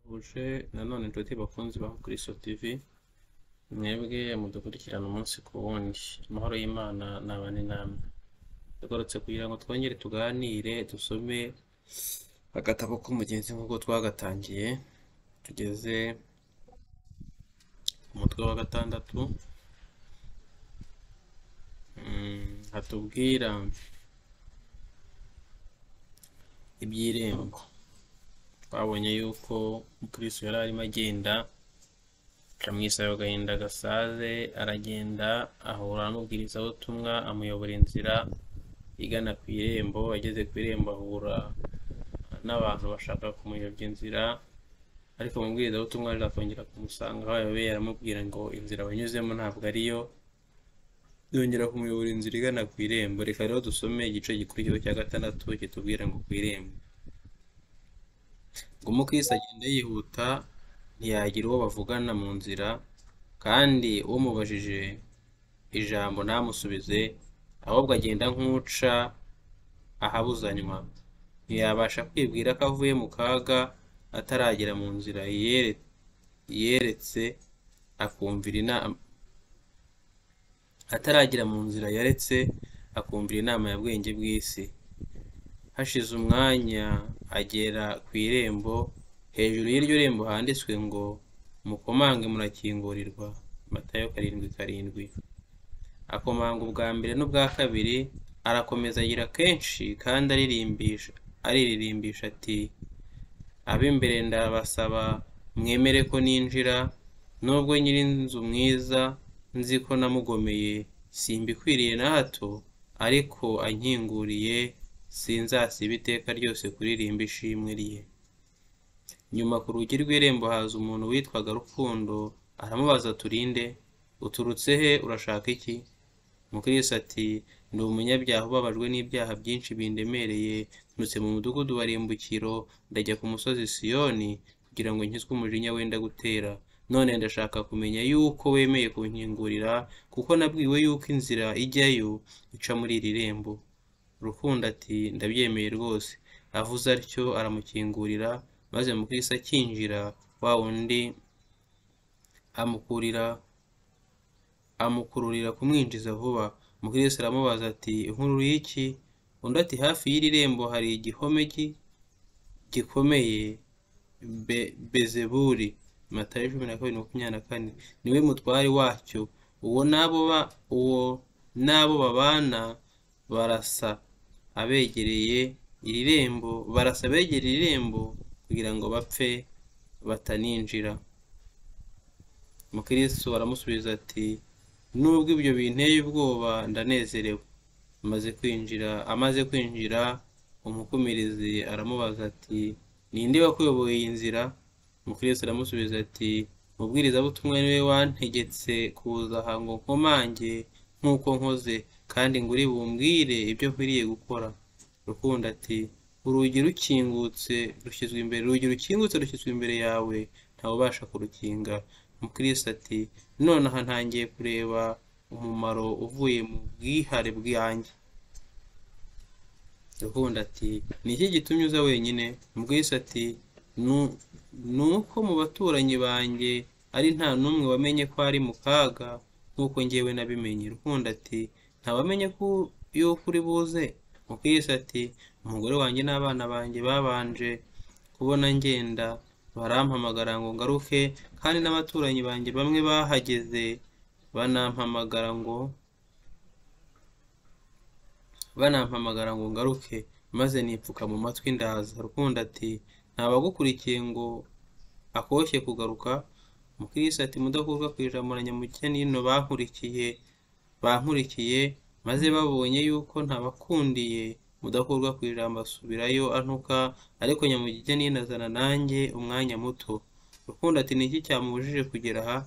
Twifurije nanone inshuti bakunzi ba Kristo TV, mwebwe mudukurikirana umunsi ku wundi, amahoro y'Imana nabane namwe. Tugarutse kugira ngo twongere tuganire, dusome agatabo k'umugenzi nk'uko twagatangiye, tugeze ku mutwe wa gatandatu, Mm, hatubwira iby'irembo. Twabonye yuko Kristo yari arimo agenda, akamwisaho agahinda gasaze, aragenda ahura n'ubwirizabutumwa, amuyobora inzira igana ku irembo, ageze ku irembo ahura n'abantu bashaka kumuyobya inzira, ariko umubwirizabutumwa aza kongera kumusanga aho yayoboye aramubwira ngo inzira wanyuzemo ntabwo ariyo, yongera kumuyobora inzira igana ku irembo. Reka rero dusome igice gikurikiyeho cya gatandatu kitubwira ngo ku irembo. Ngo umukristo agenda yihuta ntiyagira uwo bavugana mu nzira, kandi umubajije ijambo ntamusubize, ahubwo agenda nk'uca ahabuzanywa. Ntiyabasha kwibwira ko avuye mu kaga ataragera mu nzira yiyere- yiyeretse akumvira inama ataragera mu nzira yaretse akumvira inama ya bwenge bw'isi. Hashize umwanya agera ku irembo, hejuru y'iryo rembo handitswe ngo mukomange murakingurirwa Matayo karindwi karindwi. Akomanga ubwa mbere n'ubwa kabiri, arakomeza agira kenshi kandi aririmbisha aririmbisha ati ab'imbere ndabasaba mwemere ko ninjira, nubwo nyir'inzu mwiza nzi ko namugomeye, simbikwiriye na hato, ariko ankinguriye sinzasiba iteka ryose kuririmba ishimwe rye. Nyuma ku rugi rw'irembo haza umuntu witwaga Rukundo, aramubaza turinde, uturutse he, urashaka iki? Mukristo ati, ndi umunyabyaha ubabajwe n'ibyaha byinshi bindemereye, nturutse mu mudugudu wa Rimbukiro, ndajya ku musozi Siyoni, kugira ngo nkizwe umujinya wenda gutera. None ndashaka kumenya yuko wemeye kunkingurira, kuko nabwiwe yuko inzira ijyayo ica muri iri rembo. Rukundo ati, ndabyemeye rwose. Avuze atyo aramukingurira, maze Mukristo akinjira, wa wundi amukurira amukururira kumwinjiza vuba. Mukristo aramubaza ati inkuru y'iki? Undi ati hafi y'iri rembo hari igihome gi- gikomeye Be- Bezebuli Matayo cumi na kabiri makumyabiri na kane niwe mutware wacyo uwo n'abo ba- uwo n'abo babana barasa abegereye iri rembo barasa abegera iri rembo kugira ngo bapfe bataninjira. Mukristo aramusubiza ati nubwo ibyo binteye ubwoba ndanezerewe amaze kwinjira amaze kwinjira umukumirizi aramubaza ati ninde wakuyoboye iyi nzira mukristo aramusubiza ati umubwirizabutumwa niwe wantegetse kuza aha ngo nkomange nk'uko nkoze kandi ngo uri bumbwire ibyo nkwiriye gukora rukundo ati urugi rukingutse rushyizwe imbere urugi rukingutse rushyizwe imbere yawe ntawe ubasha kurukinga mukristo ati nonaha ntangiye kureba umumaro uvuye mu bwihare bwanjye rukundo ati ni iki gitumye uza wenyine mubwisa ati "Nu- ni uko mu baturanyi banjye ari nta n'umwe wamenye ko ari mu kaga nk'uko njyewe nabimenye rukundo ati ntawamenye ko yuko uri buze mubwisa ati umugore wanjye n'abana banjye babanje kubona ngenda barampamagara ngo ngaruke kandi n'abaturanyi banjye bamwe bahageze banampamagara ngo banampamagara ngo ngaruke maze nipfuka mu matwi ndaza rukundo ati ntabagukurikiye ngo akoshye kugaruka mukristo ati mudakurwa ku ijambo na nyamukene bankurikiye bankurikiye maze babonye yuko ntabakundiye mudakurwa ku ijambo asubirayo antuka ariko nyamugeni azana nanjye umwanya muto rukundo ati ni iki cyamubujije kugera aha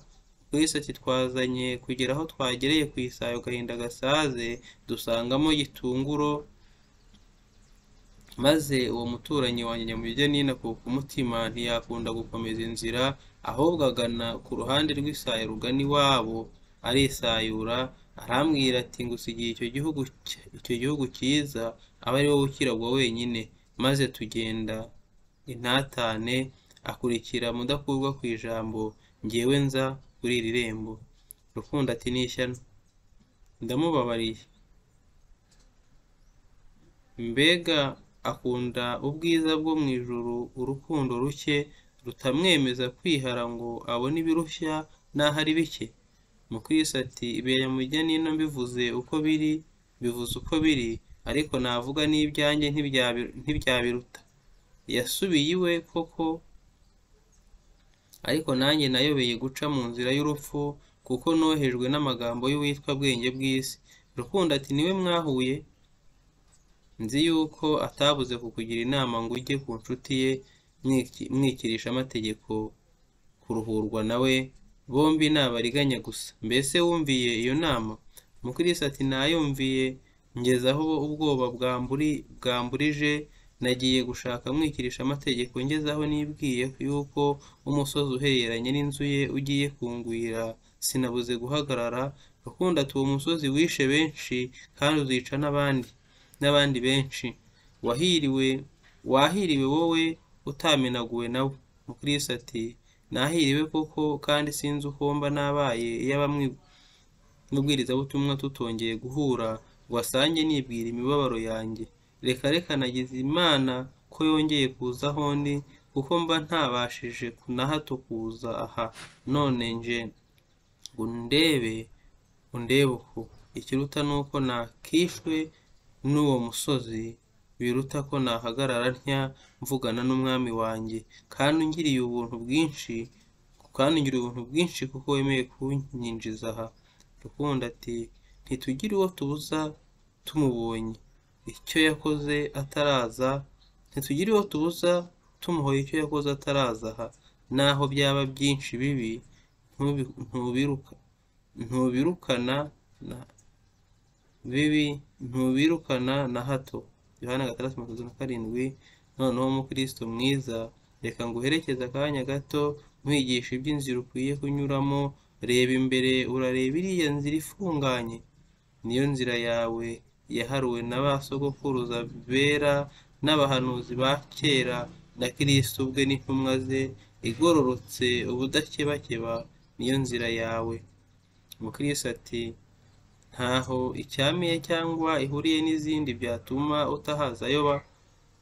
Kristo ati twazanye kugera aho twagereye ku isayo gahinda gasaze dusangamo gitunguro maze uwo muturanyi wanjye nyamugeni akuka umutima ntiyakunda gukomeza inzira ahubwo agana ku ruhande rw'isayo rugana iwabo arisayura arambwira ati ngusigiye icyo gihugu cy- icyo gihugu cyiza aba ari wowe ukiragwa wenyine maze tugenda intatane akurikira mudakurwa ku ijambo ngewe nza kuri iri rembo rukundo ati ni ishyano ndamubabariye mbega akunda ubwiza bwo mu ijuru urukundo ruke rutamwemeza kwihara ngo abone ibirushya n'aho ari bike mukirisi ati ibera mujya nino mbivuze uko biri bivuze uko biri ariko navuga n'ibyanjye ntibyabiruta yasubiye iwe koko ariko nanjye nayobeye guca mu nzira y'urupfu kuko nohejwe n'amagambo y'uwitwa bwenge bw'isi rukundo ati niwe mwahuye nzi yuko atabuze kukugira inama ngo ujye ku nshuti ye mwikirisha amategeko kuruhurwa nawe bombi ni abariganya gusa mbese wumviye iyo nama mukirisi ati nayumviye ngeze aho ubwoba bwamburije nagiye gushaka mwikirisha amategeko ngeze aho nibwiye yuko umusozi uhereranye n'inzu ye ugiye kungwira sinabuze guhagarara rukundo ati uwo musozi wishe benshi kandi uzica n'abandi n'abandi benshi wahiriwe wahiriwe wowe utamenaguwe nawe mukirisi ati nahiriwe koko kandi sinzi uko mba nabaye iyo abamwe n'ubwirizabutumwa tutongeye guhura wasange nibwira imibabaro yanjye reka reka nagize imana ko yongeye kuza aho ndi kuko mba ntabashije na hato kuza aha none nje ngo ndebe undebe uko ikiruta ni uko nakishwe n'uwo musozi biruta ko nahagarara ntya mvugana n'umwami wanjye kandi ungiriye ubuntu bwinshi kandi ungiriye ubuntu bwinshi kuko wemeye kunyinjiza aha rukundo ati ntitugire uwo tubuza tumubonye icyo yakoze ataraza ntitugire uwo tubuza tumuhoye icyo yakoze ataraza aha naho byaba byinshi bibi ntubirukana bibi ntubirukana na hato yohana gatandatu mirongo itatu na karindwi noneho umukristo mwiza reka nguherekeze akanya gato nkwigisha iby'inzira ukwiye kunyuramo reba imbere urareba iriya nzira ifunganye niyo nzira yawe yaharuwe na ba sogokuruza bera n'abahanuzi ba kera na kirisito ubwe n'intumwa ze igororotse ubudakebakeba niyo nzira yawe umukristo ati ntaho icyamiye cyangwa ihuriye n'izindi byatuma utahaza ayoba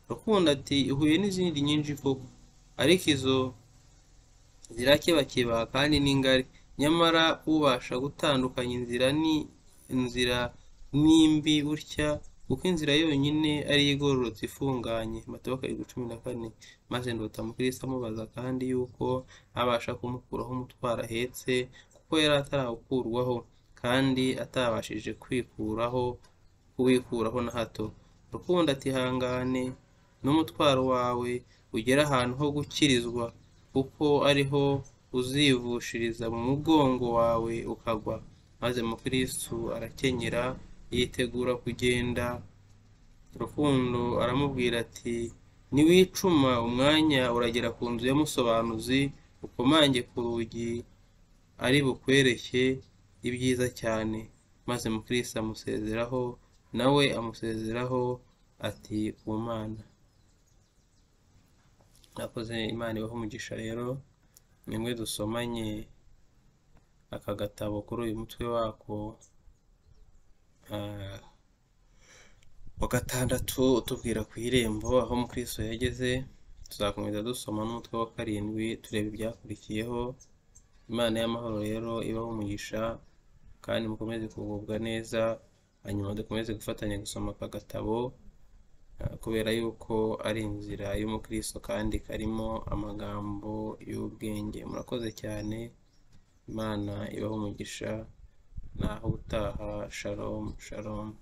rukundo ati ihuye n'izindi nyinshi koko ariko izo zirakebakeba kandi ni ngari nyamara ubasha gutandukanya inzira ni inzira n'imbi gutya kuko inzira yonyine ari igororotse ifunganye matobo karindwi cumi na kane maze ndota mukirisi amubaza kandi yuko abasha kumukuraho umutwaro ahetse kuko yari atarawukurwaho kandi atabashije kwikuraho kuwikuraho na hato rukundo atihangane n'umutwaro wawe ugera ahantu ho gukirizwa kuko ariho uzivushiriza mu mugongo wawe ukagwa maze mukirisitu arakenyera yitegura kugenda rukundo aramubwira ati niwicuma umwanya uragera ku nzu y'umusobanuzi ukomange ku rugi ari bukwereke ibyiza cyane maze mukirisitu amusezeraho nawe amusezeraho ati ku mwana nakoze imana ibaho umugisha rero nimwe dusomanye aka gatabo kuri uyu mutwe wako wa gatandatu utubwira ku irembo aho mukirisitu yageze tuzakomeza dusoma n'umutwe wa karindwi tureba ibyakurikiyeho imana y'amahoro rero ibaho umugisha kandi mukomeze kugubwa neza hanyuma dukomeze gufatanya gusoma aka gatabo kubera yuko ari inzira y'umukristo kandi karimo amagambo y'ubwenge murakoze cyane imana ibaho umugisha naho utaha sharomu sharomu